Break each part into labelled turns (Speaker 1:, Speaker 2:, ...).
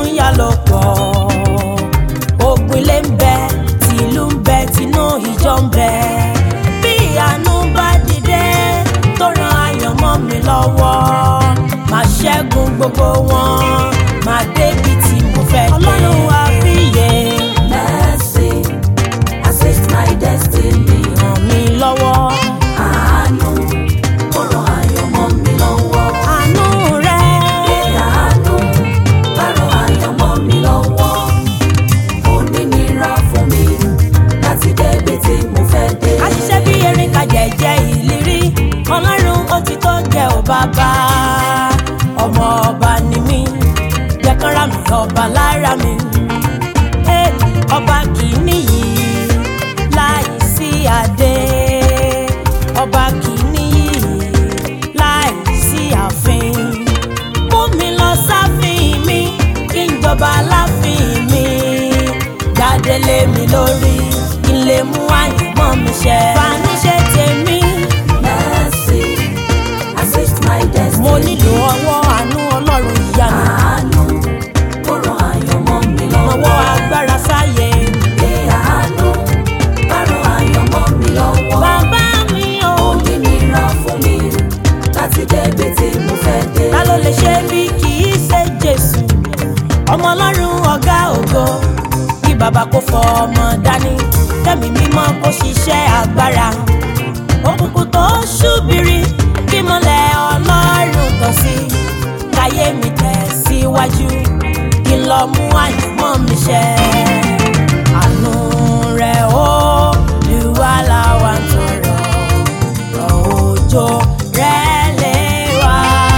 Speaker 1: tún yá lọ pọ̀ ogun ilé ń bẹ tìlú ń bẹ tinú ìjọ ń bẹ bí àánú bá dìde tó ran ayọ̀ mọ́ mi lọ́wọ́ máa ṣẹ́gun gbogbo wọn máa débi tí mo fẹ́ dé. ọlọ́run àbíyè
Speaker 2: Mercy, assist my destiny.
Speaker 1: ràn mí lọ́wọ́
Speaker 2: Àánú, ó ràn ayọ̀ mọ́ mi lọ́wọ́.
Speaker 1: àánú rẹ̀.
Speaker 2: Ṣé àánú bá ràn ayọ̀ mọ́ mi lọ́wọ́? Kò ní nira fún mi láti débi tí mo fẹ́ dé.
Speaker 1: a ṣiṣẹ́ bí erin ka jẹ̀jẹ̀ ìlérí ọlọ́run ó ti tó jẹ́ ò bàbá ọmọ ọba ni mí jẹ́kánra mi ọba lára mi Eh, ọba kì í níyì láì sí adé ọba kì í níyì láì sí ààfin mú mi lọ sáfin mi kí n jọba láfin mi jáde lé mi lórí kí n lè mú àyànmọ́ mi ṣẹ. fàánú ṣe tèmi
Speaker 2: Mercy, assist my destiny.
Speaker 1: mo nílò ọwọ́ àánú ọlọ́run ìyanu
Speaker 2: Àánú, ó ràn ayọ̀ mọ́ mi lọ́wọ́.
Speaker 1: ọwọ́ agbára sáyé.
Speaker 2: Ṣé àánú bá ràn ayọ̀ mọ́ mi lọ́wọ́?
Speaker 1: bàbá mi ò
Speaker 2: Kò ní nira fún mi láti débi tí mo fẹ́ dé.
Speaker 1: ta ló lè ṣe bí kì í ṣe jésù ọmọ ọlọ́run ọ̀gá ògo kí bàbá kó fọ ọmọ dání kẹ́mi mímọ́ kó ṣiṣẹ́ agbára òkùnkùn tó ṣúbìrì kí mọ́lẹ̀ ọlọ́run tàn sí káyé mi tẹ̀síwájú kí n lọ mú àyànmọ́ mi ṣẹ. àánú rẹ̀ ó lùwà láwa ń tọrọ rọ̀ òjò rẹ̀ lé wa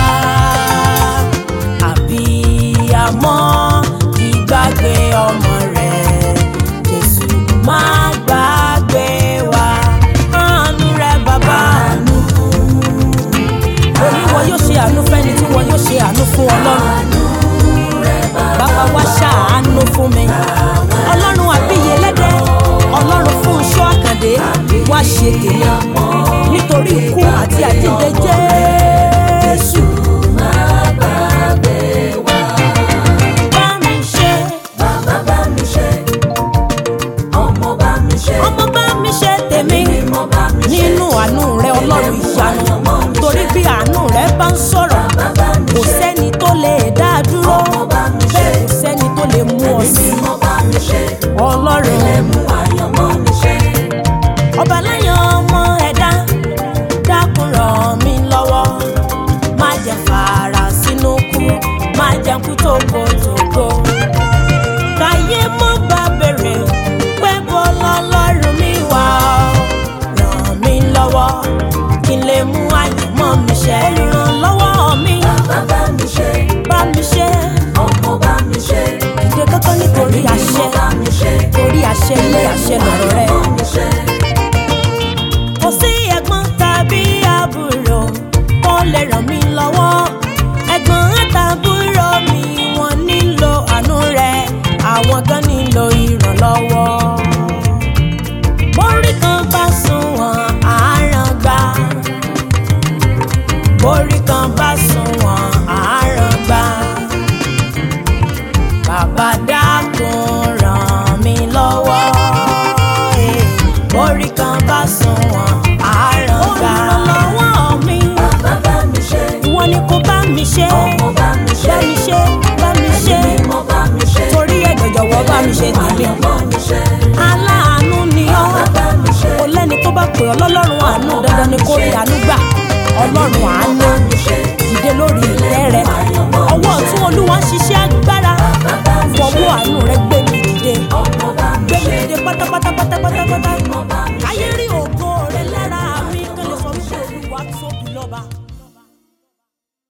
Speaker 1: àbíyamọ kì í gbàgbé ọmọ rẹ̀ jésù má gbàgbé wa àánú rẹ̀ bàbá àánú òní wọn yóò ṣe àánú fẹ́ni tí wọn yóò ṣe àánú fún ọlọ́run bàbá wa ṣàánú fún mi ọlọ́run àbíyè lẹ́dẹ̀ ọlọ́run fún iṣọ́ àkàndé wá ṣe tèmi nítorí ikú àti àjíǹde jésù bá mi ṣe
Speaker 2: Bàbá bá mi ṣe, ọmọ bá mi ṣe,
Speaker 1: ọmọ bá mi ṣe tèmi
Speaker 2: mímọ́ bá mi ṣe.
Speaker 1: nínú àánú rẹ ọlọ́run ìyanu torí bí àánú rẹ bá ń sọ̀rọ̀
Speaker 2: Bàbá mi
Speaker 1: kò
Speaker 2: ṣe,
Speaker 1: sẹ́ni tó lè dá a dúró
Speaker 2: ọmọ bá mi ṣe,
Speaker 1: bẹ́ẹ̀ kò sẹ́ni tó lè mú ọ sí
Speaker 2: mímọ́ bá mi ṣe.
Speaker 1: ọlọ́run
Speaker 2: Mú àyànmọ́ mi ṣe.
Speaker 1: ọba láyọ̀ ọmọ ẹ̀dá dákun ràn mí lọ́wọ́ má jẹ́ fara sínú kú má jẹ́ kú tókòtókò káyé mọ́ bá bèrè pé bọ́lá lọ́rùn mi wá ràn mí lọ́wọ́ kí n lè mú àyànmọ́ mi ṣẹ olùrànlọ́wọ́ mi
Speaker 2: Bàbá bá mi ṣe,
Speaker 1: bá mi ṣe
Speaker 2: ọmọ bá mi ṣe,
Speaker 1: ìdè kankan nítorí àṣẹ
Speaker 2: mímọ́ bá mi ṣe.
Speaker 1: torí àṣẹ ilé àṣẹ lọ̀rọ̀ rẹ.
Speaker 2: Àyànmọ́ mi ṣe.
Speaker 1: kò sí ẹ̀gbọ́n tàbí àbúrò kó lè ràn mí lọ́wọ́ ẹ̀gbọ́n àtàbúrò mi wọ́n nílò àánú rẹ̀ àwọn gan nílò ìrànlọ́wọ́. borí kan bá sunwọ̀n àárọ̀ gbà borí kan bá sunwọ̀n àárọ̀ gbà bàbá dákun ràn mí lọ́wọ́ eh. borí kan bá sunwọ̀n àárọ̀ gbà olùrànlọ́wọ́ mi
Speaker 2: Bàbá bá mi ṣe,
Speaker 1: ìwọ ni kò bá mi ṣe
Speaker 2: ọmọ